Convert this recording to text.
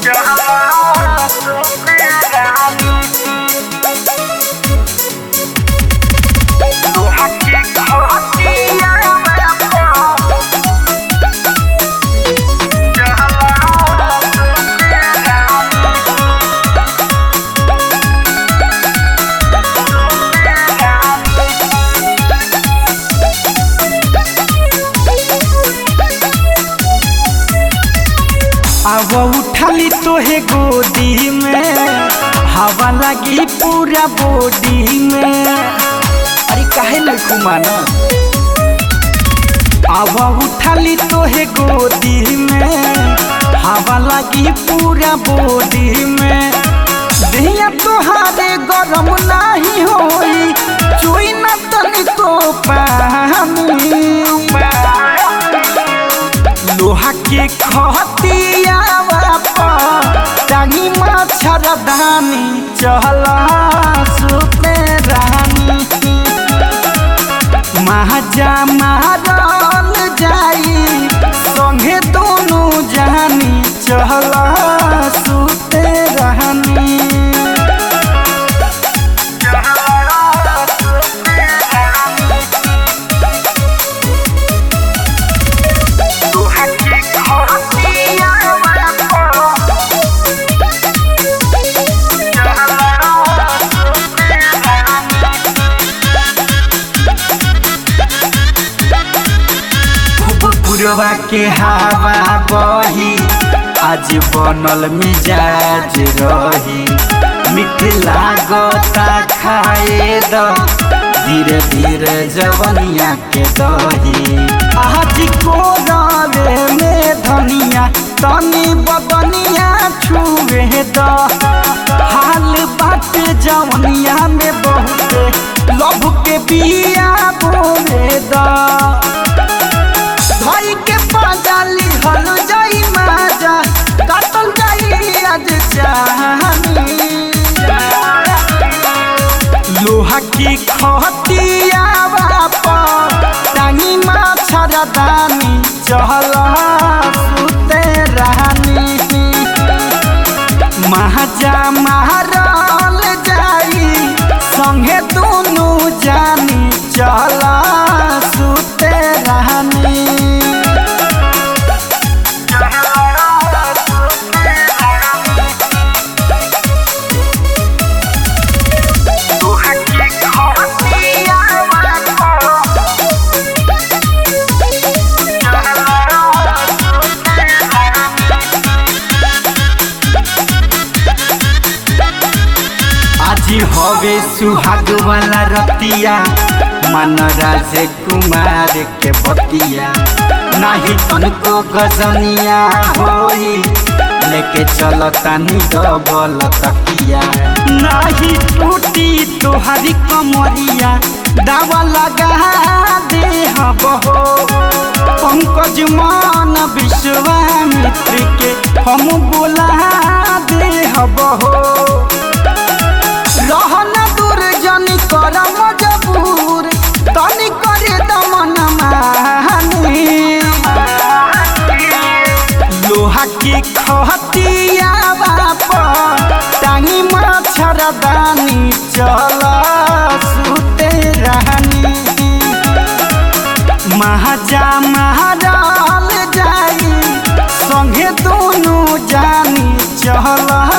अब उठाली तोहे गोदी में हवा लगी पूरा बॉडी में अरे काहे लड़कू माना अब उठाली तोहे गोदी में हवा लगी पूरा बॉडी में दिया तोहारे गरम नहीं होई चुई न तनिको पानी लोहा के खतियावा टांगी मच्छरदानी चहला सुते रानी महाजा मारल जाई संगे दोनों जानी चहला सुते रानी पुरवा के हवा बही आज बनल मिजाज रही मीठ लागता खाए द धीरे धीरे जवनिया के दही आज को रवे में धनिया तनी बदनिया छुए द हाल बात जवनिया में बहुत लभ के बिया बोले द भाई के पाजाली हल जाई माजा काटल जाई आज चाहनी लोहा की खतिया बापा टांगी मच्छरदानी चहल सुते रानी महाजा मारल जाई संगे दोनों जानी चला सुते रानी आज हवे सुहाग वाला रतिया मन राज कुमार के बतिया नाही तनको गजनिया होई लेके चलतानी डबल तकिया नाही टूटी तोहारी कमरिया दावा लगा दे बहो पंकज मान विश्वामित्र के हम बोला दे बहो रहन दूर जनी कर मजबूर तनी करे दमन मानी लोहा की खतिया बाप टांगी मच्छरदानी चल सुते रानी महाजा महाराल जाई संगे दोनों जानी चला